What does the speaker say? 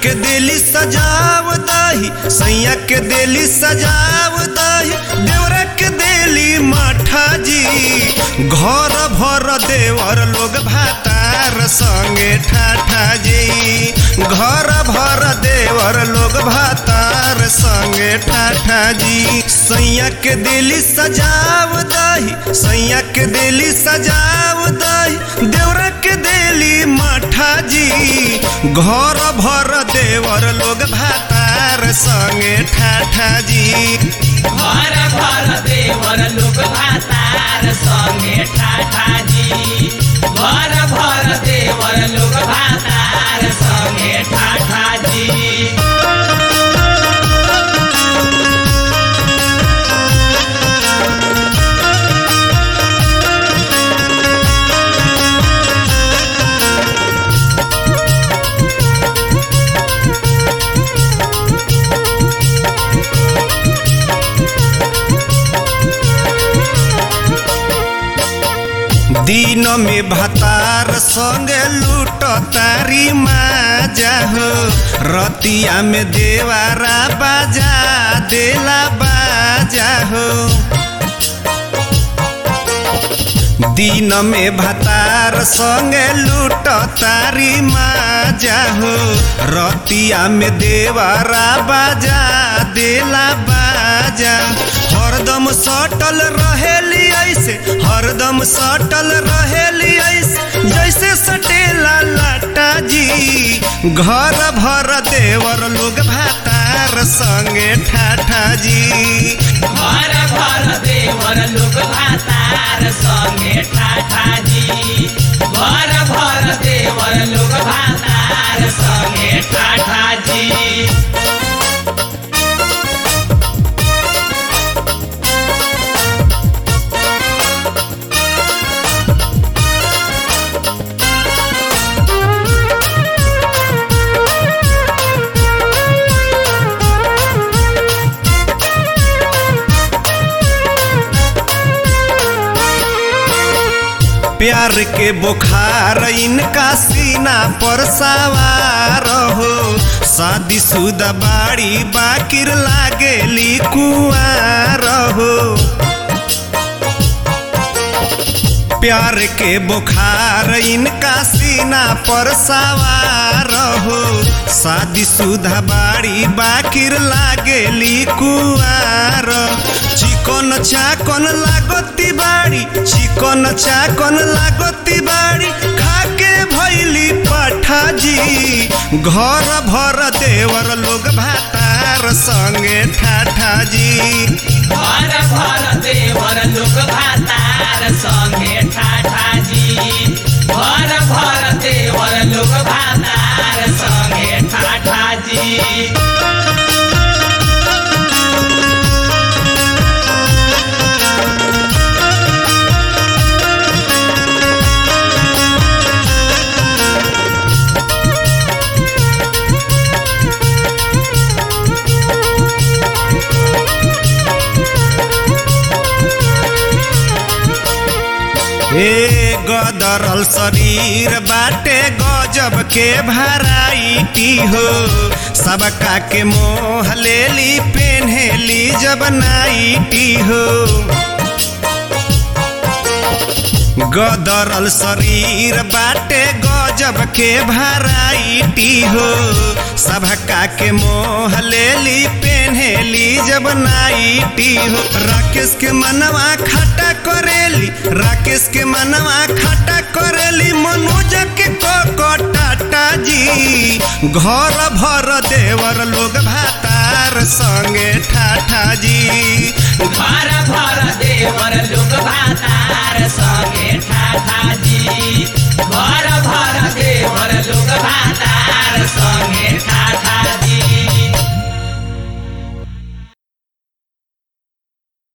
के दिली सजाव दही सैया के दिली सजाव दही देवरा के दिली मठा जी घर भर देवर लोग भातार संगे ठाठा जी घर भर देवर लोग भातार संगे ठाठा जी सैया के दिली सजाव दही सैया के दिली सजाव दही देवरा के दिली मठा जी घर भर देवर लोग भातार संगे ठाठा जी घर घर देवर लोग भातार संगे ठाठाजी घर घर देवर लोग भातार संगे ठाठाजी दिन में भतार संगे लूट तारी माजा हो रतिया में देवारा बाजा देला बाजा हो दिन में भतार संगे लूट तारी माजा हो रतिया में देवारा बाजा देला बाजा हरदम सटल रहेली ऐसे हरदम सटल रहेली ऐसे जैसे सटेला लाटा जी घर भर देवर लोग भातार संगे ठाठा जी घर घर देवर लोग भातार संगे ठाठाजी घर घर देवर लोग भातार संगे ठाठाजी प्यार के बुखार इनका सीना पर सवार हो शादी शुदा बाड़ी बाकिर लागेली कुआर हो प्यार के बुखार इनका सीना पर सवार हो शादी शुदा बाड़ी बाकिर लागेली कुआर चिकन चाकन लागती बाड़ी चिकन चाकन लागती बाड़ी खाके भैली पठा जी घर भर देवर लोग भातार संगे ठाठा जी घर घर देवर लोग भातार संगे ठाठाजी घर घर देवर लोग भातार संगे ठाठाजी ए गदरल शरीर बाटे गजब के भराइटी हो सबका के मोह लेली पेन्हेली जब नाइटी हो गदरल शरीर बाटे गजब के भराइटी हो सबका के मोह लेली पेन्हेली जब नाइटी हो राकेश के मनवा खटा करेली राकेश के मनवा खटा करेली मनोज के टाटा जी घर भर देवर लोग भातार संगे ठाठा जी घर